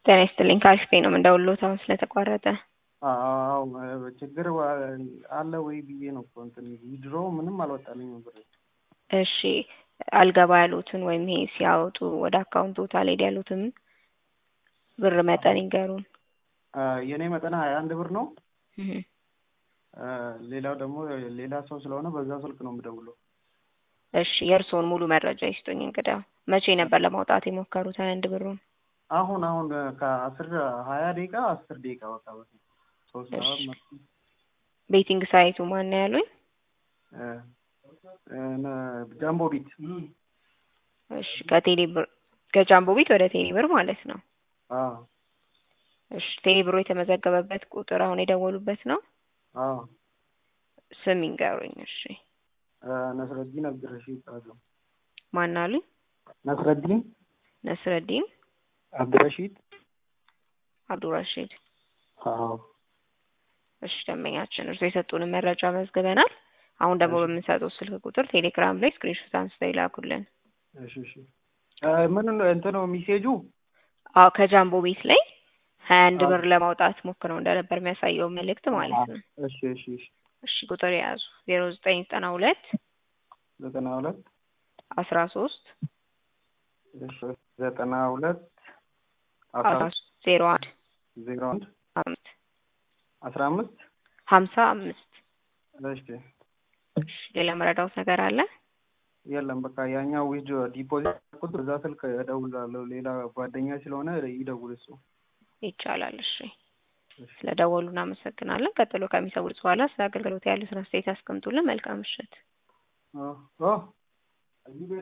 ጤና ይስጥልኝ ከአሪፍ ነው የምንደውልዎት አሁን ስለተቋረጠ። አዎ ችግር አለ ወይ ብዬ ነው እኮ እንትን ዊድሮ ምንም አልወጣልኝም ብር። እሺ አልገባ ያሉትን ወይም ይሄ ሲያወጡ ወደ አካውንቶት አልሄድ ያሉትን ብር መጠን ይንገሩን። የእኔ መጠን ሀያ አንድ ብር ነው። እህ ሌላው ደግሞ ሌላ ሰው ስለሆነ በዛ ስልክ ነው የምደውለው። እሺ የእርስዎን ሙሉ መረጃ ይስጡኝ። እንግዲያው መቼ ነበር ለማውጣት የሞከሩት ሀያ አንድ ብሩን? አሁን አሁን ከአስር ሀያ ደቂቃ አስር ደቂቃ በቃ በፊት ሶስት ሰዓት መ ቤቲንግ ሳይቱ ማን ነው ያሉኝ? ጃምቦ ቢት እሺ ከቴሌ ብር ከጃምቦ ቢት ወደ ቴሌ ብር ማለት ነው። አዎ እሺ ቴሌ ብሩ የተመዘገበበት ቁጥር አሁን የደወሉበት ነው? አዎ ስም ይንገሩኝ። እሺ ነስረዲን አብድረሺድ ይባላሉ። ማን አሉኝ? ነስረዲን ነስረዲን አብድረሺድ አብዱራሺድ። አዎ እሺ ደንበኛችን እርሶ የሰጡንን መረጃ መዝግበናል። አሁን ደግሞ በምንሰጠው ስልክ ቁጥር ቴሌግራም ላይ ስክሪንሾት አንስተው ይላኩልን። እሺ እሺ ምን እንትኑ ሚሴጁ አዎ ከጃምቦ ቤት ላይ ሀያ አንድ ብር ለማውጣት ሞክረው እንደነበር የሚያሳየው መልእክት ማለት ነው። እሺ እሺ እሺ እሺ ቁጥር የያዙ ዜሮ ዘጠኝ ዘጠና ሁለት ዘጠና ሁለት አስራ ሶስት እሺ ዘጠና ሁለት አስራ ሶስት ዜሮ አንድ ዜሮ አንድ አምስት አስራ አምስት ሀምሳ አምስት እሺ እሺ ሌላ መረዳውት ነገር አለ? የለም በቃ ያኛው ዊጅ ዲፖዚት ቁጥር እዛ ስልክ እደውላለሁ። ሌላ ጓደኛ ስለሆነ ይደውል እሱ። ይቻላል። እሺ ስለደወሉ እናመሰግናለን። ቀጥሎ ከሚሰውሩት በኋላ ስለ አገልግሎት ያሉትን አስተያየት ያስቀምጡልን። መልካም ምሽት። ኦ ኦ